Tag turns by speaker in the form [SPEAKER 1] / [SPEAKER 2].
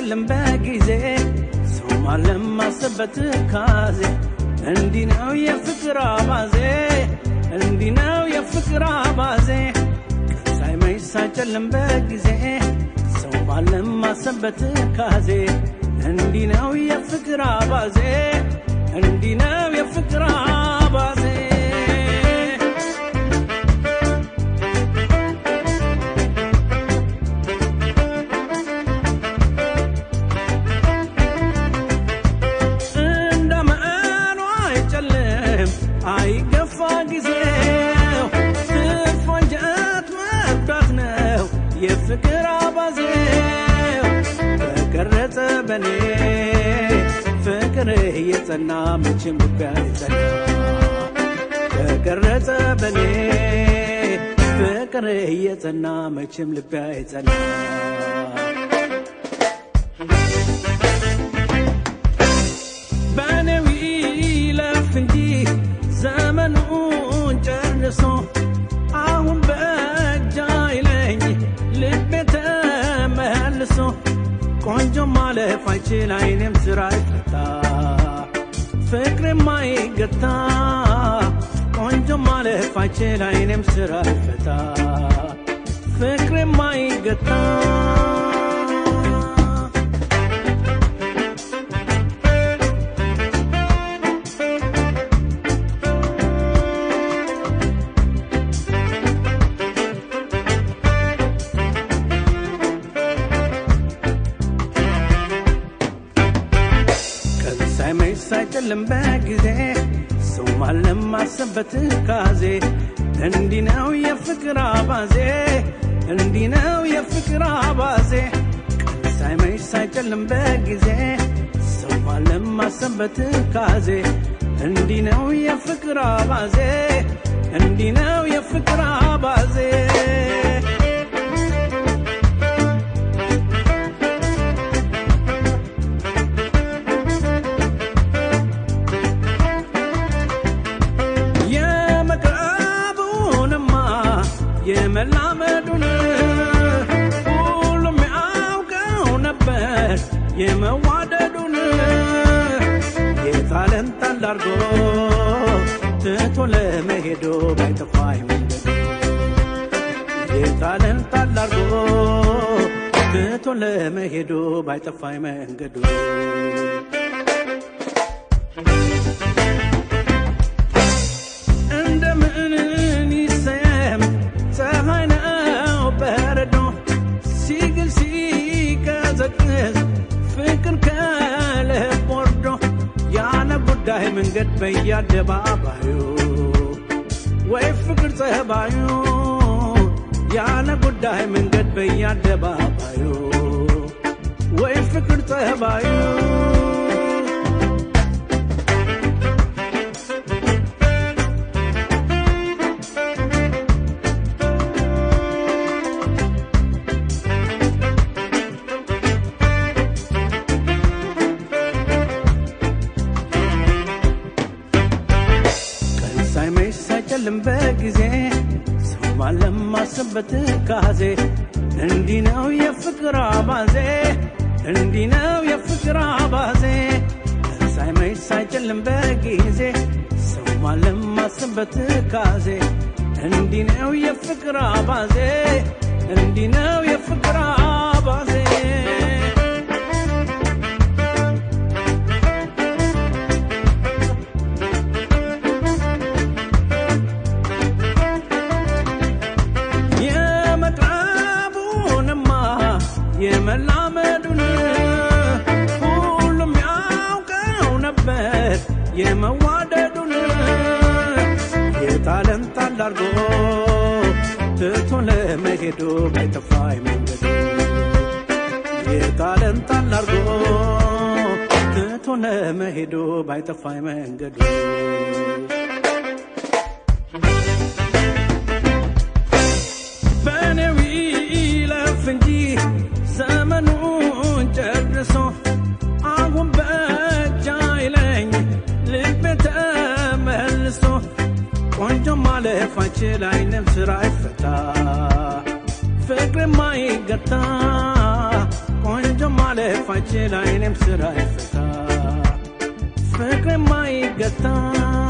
[SPEAKER 1] ሳይጨልም በጊዜ ሰው ማለም ማሰበት ካዜ እንዲህ ነው የፍቅር አባዜ እንዲህ ነው የፍቅር አባዜ ቀን ሳይመሽ ሳይጨልም በጊዜ ሰው ማለም ማሰበት ካዜ እንዲህ ነው የፍቅር አባዜ እንዲህ ነው የፍቅር አባዜ እንደመኑ አይጨልም አይገፋ ጊዜው ትርፍ ወንጀት መርዳት ነው የፍቅር አባዜው ተቀረጸ በኔ ፍቅር እየጸና መቼም ልቤ አይጸና ተቀረጸ በኔ ፍቅር እየጸና መቼም ልቤ አይጸና በኔው ይለፍ እንጂ ዘመኑን ጨርሶ አሁን በእጅ አይለኝ ልቤ ተመልሶ ቆንጆ ማለፍ አይችል አይኔም ስራ አይፈታ ፍቅሬም አይገታ ቆንጆ ማለፍ አይችል አይኔም ስራ አይፈታ ፍቅሬም አይገታ ቀን ሳይመሽ ሳይጨልም በጊዜ ሰው ማለም ማሰበት ካዜ እንዲህ ነው የፍቅር አባዜ እንዲህ ነው የፍቅር አባዜ ቀን ሳይመሽ ሳይጨልም በጊዜ ሰው ማለም ማሰበት ካዜ እንዲህ ነው የፍቅር አባዜ እንዲህ ነው የፍቅር አባዜ የመቅረቡንማ የመላመዱን ሁሉም ያውቀው ነበር የመዋደዱን የታለን ጣል አርጎ ትቶ ለመሄዶ ባይጠፋኝ መንገዱ የታለን ጣል አርጎ ትቶ ለመሄዶ ባይጠፋኝ መንገዱ እንደምን ይሰየም ፀሐይ ነው በረዶ ሲግል ሲቀዘቅዝ ፍቅር ከልብ ወርዶ ያለ ጉዳይ መንገድ በየአደባባዩ ወይ ፍቅር ጸባዩ ያለ ጉዳይ መንገድ በየአደባባዩ ወይ ፍቅር ጸባዩ ቀን ሳይመሽ ሳይጨልም በጊዜ ሰው ማለም ማሰበት ካዜ እንዲህ ነው የፍቅር አባዜ እንዲህ ነው የፍቅር አባዜ ቀን ሳይመሽ ሳይጨልም በጊዜ ሰው ማለም ማሰበት ካዜ እንዲህ ነው የፍቅር አባዜ እንዲህ ነው የፍቅር አባዜ የመቅረቡንማ የመላመዱን ሁሉም ያውቀው ነበር የመዋደዱን የጣለን ጣል አርጎ ትቶ ለመሄዱ ባይጠፋኝ መንገዱ የጣለን ጣል አርጎ ትቶ ለመሄዱ ባይጠፋኝ መንገዱ በኔው ይለፍ እንጂ ዘመኑን ጨርሶ አሁን በእጅ አይለኝ ልቤ ተመልሶ ቆንጆ ማለፍ አይችል አይንም ስራ አይፈታ ፍቅር ማይገታ ቆንጆ ማለፍ ማለፋችን አይኔም ስራ ይፈታ ፍቅር ማይገታ